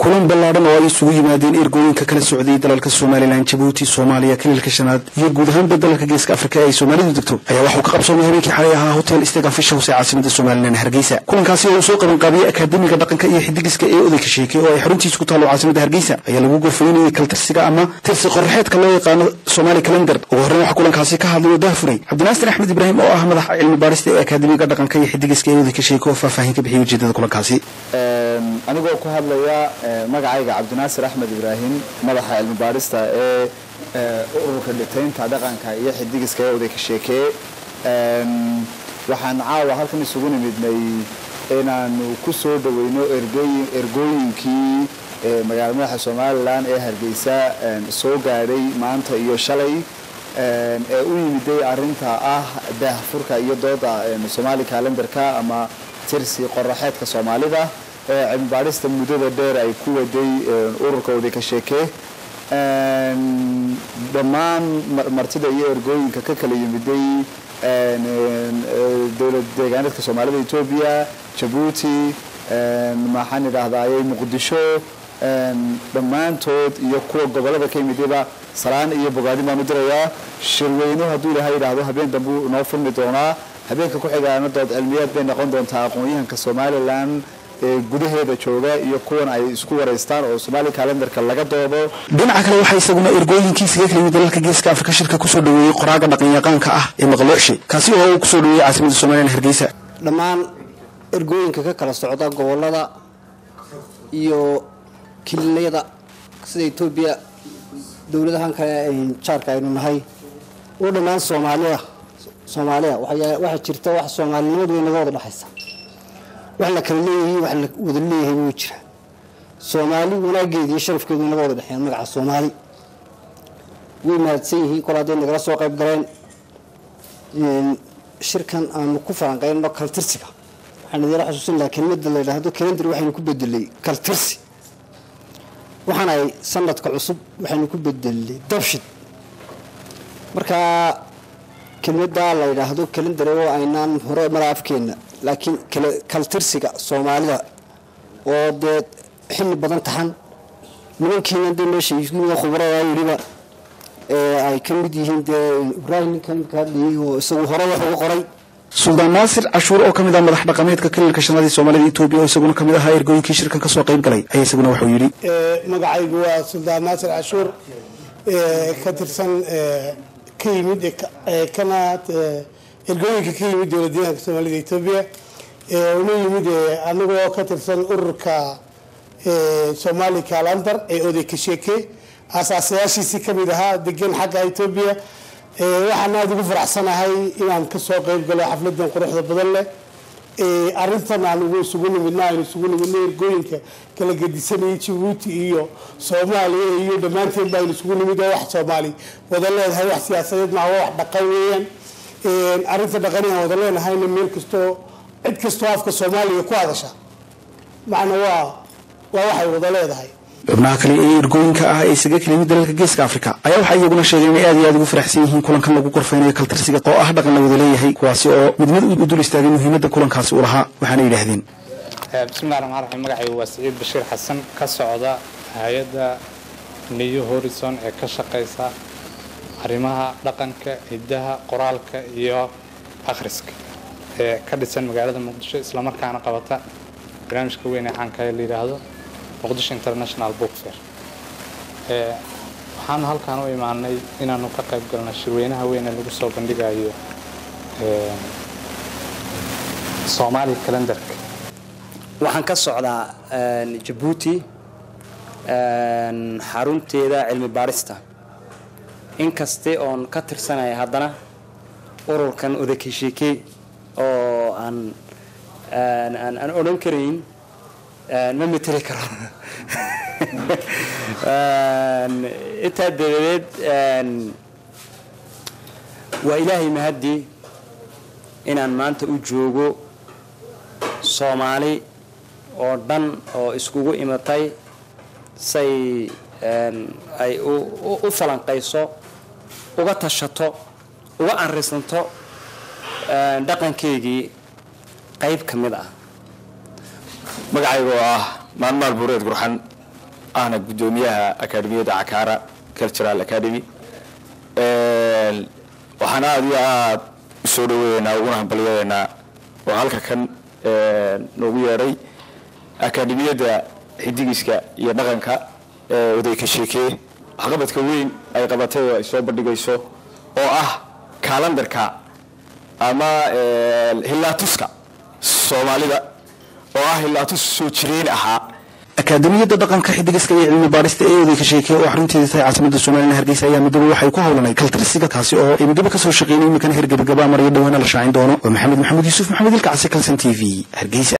kulan ballaadhan oo ay isugu yimaadeen ergooyinka kala socday dalalka somalilan jabuuti soomaaliya kaliilka shanaad iyo guud ahaanba dalalka geeska afrika ee ay soomaalidu degto ayaa waxuu ka qabsoomay habeenkii xalay ahaa hotel stega fish house ee caasimada somalilan hargeysa kulankaasi oo uu soo qabanqaabiyey akaademiga dhaqanka iyo xidigiska ee odayka sheekay oo ay xaruntiisa ku taalo caasimada hargeysa ayaa lagu gorfaynayay kaltirsiga ama tirsi qoraxeedka loo yaqaano somali calendar ugu horreyn waxaa kulankaasi ka hadlay oo daafuray cabdinaasir axmed ibraahim oo ah madaxa cilmi baarista ee akaademiga dhaqanka iyo xidigiska ee odayka sheekay oo faahfaahin ka bixiyay ujeedada kulankaasi anigoo ku hadlaya magacayga cabdinaasir axmed ibraahim madaxa cilmi baadhista ee ururka dhitaynta dhaqanka iyo xidigiska ee odayka sheekee waxaan caawa halkan isugu nimidnay inaanu ku soo dhaweyno ergooyinkii magaala madaxa somalilan ee hargeysa soo gaadhay maanta iyo shalay ee u yimiday arinta ah daahfurka iyo dooda somali calendarka ama tirsi qoraxeedka soomaalida ee cilmi baadhista muddada dheer ay ku waday ururka odayka sheekee dhammaan martida iyo ergooyinka ka kala yimiday dowlad deegaaneedka soomaalida etoobiya jabuuti maxaan idhaahdaayey muqdisho dhammaantood iyo kuwa gobolada ka yimidayba salaan iyo bogaadin baan u dirayaa shirweyno hadduu ilaahay yidhaahdo habeen dambe noo furmi doonaa habeenka ku xigaana dood cilmiyeed bay noqon doontaa aqoon-yahanka somalilan ee gudaheeda jooga iyo kuwan ay isku waraystaan oo somaali calendarka laga doodo dhinaca kale waxaa isaguna ergooyinkiisaga kala yimid dalalka geeska afrika shirka kusoo dhaweeyey qoraaga dhaqanyaqaanka ah ee maqlooshe kaasi oo uu kusoo dhaweeyey caasimada somalilan hargeysa dhammaan ergooyinka ka kala socda gobolada iyo kiliinyada sida etoobiya dowladahan kale jaarka aynu nahay oo dhammaan soomaalida soomaalida waxaa jirta wax soomaalinimadu way naga wada dhexaysa wax la kala leeyahay wax la wada leeyahay wuu jira soomaali wanaageeda iyo sharafkeedu naga wada dhexeeyaan magaca soomaali way mahadsan yihiin kol hadday nagala soo qayb galeen shirkan aanu ku falanqeynno kaltirsiga waxaan idiila xusuusin lahaa kelmada la yidhaahdo calendar waxaynu ku bedelay kaltirsi waxaan ay sanadka cusub waxaynu ku bedelay dabshid marka kelmadaa la yidhaahdo calendar oo aynaan hore mara afkeenna laakiin kaltirsiga soomaalida oo dee xilli badan taxan nimankiina dee meesha khubarada weliba ay ka mid yihiin dee ibraahim ninkan ka hadlayay oo isagu hore wax uga qoray suldaan naasir cashuur oo ka mid ah madax dhaqameedka kaliilka shanaad ee soomaalida etoobiya oo isaguna ka mid ahaa ergooyinkii shirkan kasoo qayb galay ayaa isaguna waxuu yidhi magacaygu waa suldaan naasir cashuur ka tirsan ka yimid kana ergooyinka ka yimid dowlad deegaanka soomaalida etoobiya una yimid anagoo ka tirsan ururka somali calandar ee odayka sheeke asaasayaashiisii kamid ahaa degan xagga etoobiya waxaan aada ugu faraxsanahay inaan kasoo qayb galo xafladan quruxda badan leh arintan aan isugu nimidna aynu isugu nimidna ergooyinka kala gedisanayay jabuuti iyo soomaaliya iyo dhammaanteen ba aynu isugu nimid oo wax soomaali wada leedahay wax siyaasadeed maaha wax dhaqan weeyaan arinta dhaqani aan wada leenahayna meel kastoo cid kastoo afka soomaaliya ku hadasha macna waa waa waxay wada leedahay xubnaha kale ee ergooyinka ah ee isaga kala yimid dalalka geeska afrika ayaa waxay iyaguna sheegeen inay aad iyo aad ugu faraxsan yihiin kulankan lagu qorfeynayo kaltirsiga oo ah dhaqan la wada leeyahay kuwaasi oo mid mid u dul istaagay muhiimadda kulankaasi u lahaa waxaana yidhaahdeen bismillahi raxmaan raxiim magacaygu waa siciid bashiir xasan ka socda hay-adda new horizon ee ka shaqaysa arrimaha dhaqanka hiddaha qoraalka iyo akhriska ee ka dhisan magaalada muqdisho islamarkaana qabata barnaamijka weyn ee caanka ee la yidhaahdo muqdisho international book fair waxaanu halkaan u imaanay inaanu ka qayb galno shirweynaha weyn ee lagu soo bandhigayo soomaali calendarka waxaan ka socdaa jabuuti xarunteeda cilmi baarista inkaste oon ka tirsanaya haddana ururkan odaka sheeke oo aan aan odhan karayn ma mateli karo intaa dabadeed waa ilaahay mahaddii inaan maanta u joogo soomaali oo dhan oo iskugu imatay say ay u falanqayso uga tashato uga anrisanto dhaqankeygii qayb ka mid ah magacayga oo ah maalmaal buureed gurxan ahna guddoomiyaha akademiyadda cakaara cultural academy waxaan aada iyo aada u soo dhaweeynaa uguna hambalyadeynaa oo halka kan noogu yeedhay akademiyadda xidigiska iyo dhaqanka ee odayka sheekee waxqabadka weyn ay qabatay oo ay soo bandhigayso oo ah kalandarka ama hilaatuska soomaalida oo ah hilaatus soo jireen ahaa akaademiyadda dhaqanka xidigiska iyo cilmi baadhista ee odayka sheekeye oo xarunteeda tahay caasimada somalilan hargeysa ayaa midooba waxay ku howlanay kaltirsiga taasi oo ay midooba kasoo shaqeynay iminkana hergebagaba maryo dhawaana la shaacin doono oo maxamed maxamed yuusuf maxamed ilkacsi kalsan t v hargeysa